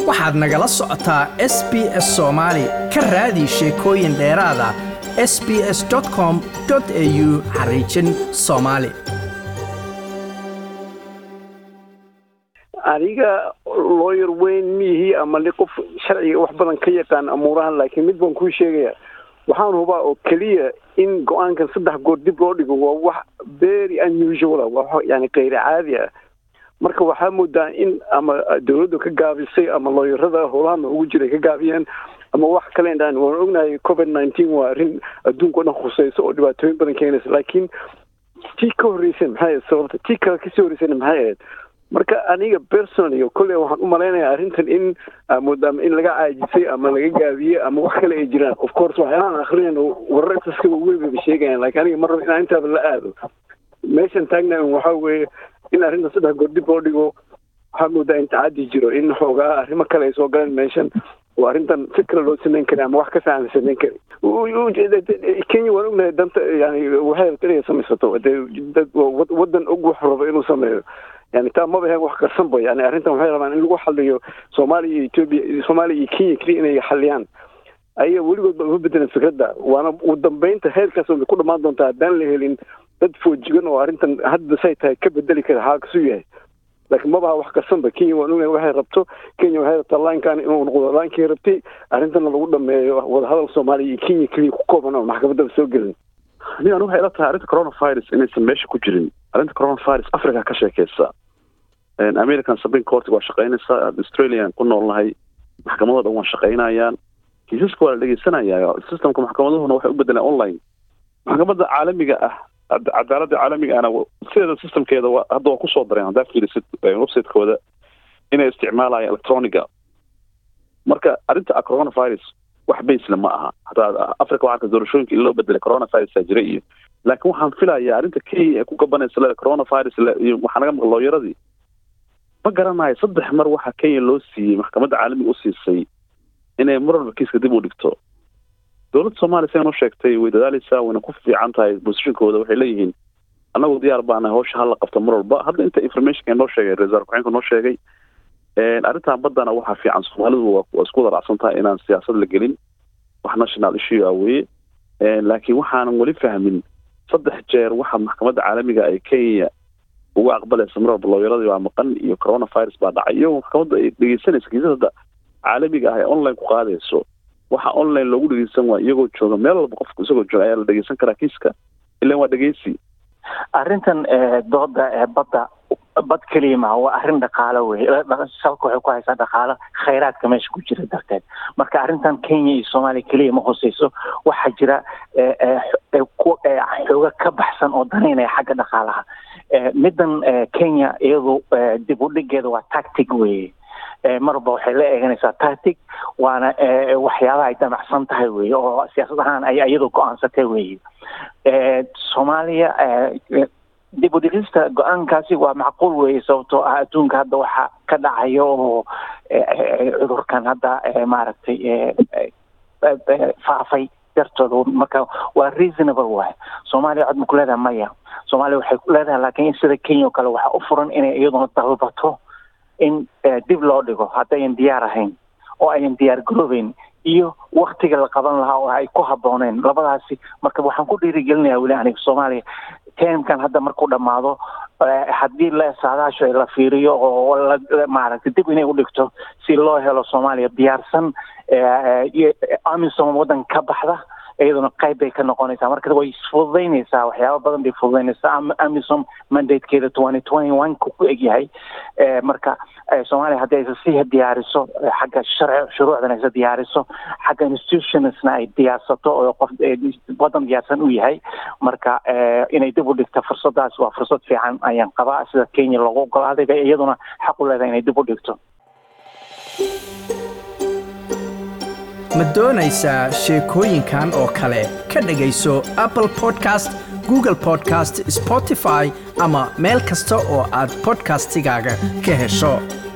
waxaad nagala socotaa s b s soomaali ka raadi sheekooyin dheeraada s b s com au xariijin soomaali aniga lawyer weyn miihii ama li qof sharciga wax badan ka yaqaan amuurahan laakiin mid baan kuu sheegaya waxaan hubaa oo keliya in go-aankan saddex goor dib loo dhigo waa wax very unusual ah waa yani kayr caadi ah marka waxaa moodaa in ama dawladdu ka gaabisay ama looyarada howlaha ugu jiray ka gaabiyeen ama wax kale indhaan waan ognahay covid nineteen waa arrin adduunka o dhan khuseyso oo dhibaatooyin badan keenaysa laakiin tii ka horreysay maxay ahayd sababta tii kale kasii horreysayna maxay ahayd marka aniga personally kolley waxaan u malaynayaa arrintan in moodaama in laga caajisay ama laga gaabiyey ama wax kale ay jiraan of course waxyaalahan akrinayno warar intaska weybaba sheegayaan laakiin aniga mar raba inaan intaaba la aado meeshan taagna waxaa weeye in arrintan saddex goor dib loo dhigo waxaa moodaa in tacadi jiro in xoogaa arrimo kale ay soo galeen meeshan oo arrintan si kale loo samayn kari ama wax ka fiican la samayn kari kenya waan ognahay danta yani waxay rabta inay samaysato dad waddan og wax rabo inuu sameeyo yani taa maba ahayn wax qarsanba yani arrintan waxay rabaan in lagu xaliyo soomaaliya iyo etoobiya soomaaliya iyo kenya keliya inay xaliyaan ayaga weligood ba uma bedelan fikradda waana ugu dambeynta heerkaas way ku dhamaan doontaa haddaan la helin dad foojigan oo arrintan hadda say tahay ka bedeli kara xaalkasu yahay laakiin mabaha wax qarsanba kenya waan ognahay waxay rabto kenya waxay rabtaa laankan inuu noqdo laankii rabtay arrintana lagu dhameeyo wadahadal soomaaliya iyo kenya keliya ku kooban oo maxkamaddaba soo gelin ani anu waxay ila tahay arrinta coronavirus inaysan meesha ku jirin arrinta coronavirus africa ka sheekeysa american supreme court waa shaqeynaysaa australian ku noolnahay maxkamadoo dhan waa shaqeynayaan kiisaska waa la dhegeysanaya systemka maxkamaduhuna waxay u bedeleen online maxkamadda caalamiga ah cadaaladda caalamiga ahna sideeda systemkeeda hadda waa kusoo dareen haddaa fiirisid websitekooda inay isticmaalayaan electroniga marka arrinta coronavirus wax baysle ma aha hataa africa waxaa doorashooyinka in loo bedelay coronavirusa jira iyo laakiin waxaan filayaa arrinta kenya ee ku gabanaysa le coronavirus iyo waxaa naga maqla looyaradii ma garanayo saddex mar waxaa kenya loo siiyey maxkamadda caalamiga u siisay inay mar walba kiiska dib u dhigto dowladda soomaaliya sidan u sheegtay way dadaaleysaa wayna ku fiican tahay bosishinkooda waxay leeyihiin annagu diyaar baanahay hawsha hala qabto mar walba hadda inta informationka noo sheegay reserve ku-xeenka noo sheegay arrintan baddana waxaa fiican soomaalidu waa isku wada raacsan tahay inaan siyaasad la gelin wax national issue ah weye laakiin waxaanan weli fahmin saddex jeer waxa maxkamadda caalamiga ay kenya uga aqbalaysa mar walba looyaradii baa maqan iyo coronavirus baa dhacay iyagoo maxkamadda ay dhegeysanaysa kiisada caalamiga ah ee online ku qaadayso waxa online loogu dhegeysan waa iyagoo jooga meel walba qofku isagoo jooga ayaa la dhegeysan karaa kiiska ilan waa dhegeysi arrintan dooda badda bad keliya maha waa arrin dhaqaalo wey salka waxay ku haysaa dhaqaalo khayraadka meesha ku jira darteed marka arrintan kenya iyo soomaaliya keliya ma hoseyso waxaa jira xooga ka baxsan oo danaynaya xagga dhaqaalaha middan kenya iyadu dib u dhigeeda waa tactic weye marba waxay la eeganaysaa tactic waana waxyaabaha ay damacsan tahay weye oo siyaasad ahaan ay iyadu go-aansatay weye soomaaliya dib u dhigista go-aankaasi waa macquul weeye sababtoo ah adduunka hadda waxa ka dhacayo oo cudurkan hadda maaragtay faafay dartooda marka waa reasonable waay soomaaliya cod ma ku leedahay maya soomaaliya waxay ku leedahay laakiin sida kenya oo kale waxaa u furan inay iyaduna dalbato in dib loo dhigo haddayan diyaar ahayn oo ayan diyaar garoobeyn iyo waktiga la qaban lahaa oo ay ku habbooneen labadaasi marka waxaan ku dhiirigelinayaa weli aniga soomaaliya termkan hadda markuu dhammaado haddii la saadaasho la fiiriyo oo maaragtay dib inay u dhigto si loo helo soomaaliya diyaarsan amisom waddan ka baxda iyaduna qayb bay ka noqonaysaa marka way isfududaynaysaa waxyaaba badan bay fududaynaysaa amisom mandatekeeda twenty twenty one ku ku egyahay marka soomaaliya haddii aysa sii diyaariso xagga sharci shuruucdan aysa diyaariso xagga institutionsna ay diyaarsato oo qof waddan diyaarsan u yahay marka inay dib u dhigto fursadaas waa fursad fiican ayaan qabaa sida kenya loogu ogolaaday bay iyaduna xaq u leedahay inay dib u dhigto ma doonaysaa sheekooyinkan oo kale ka dhegayso apple podcast google podcast spotify ama meel kasta oo aad podcastigaaga ka hesho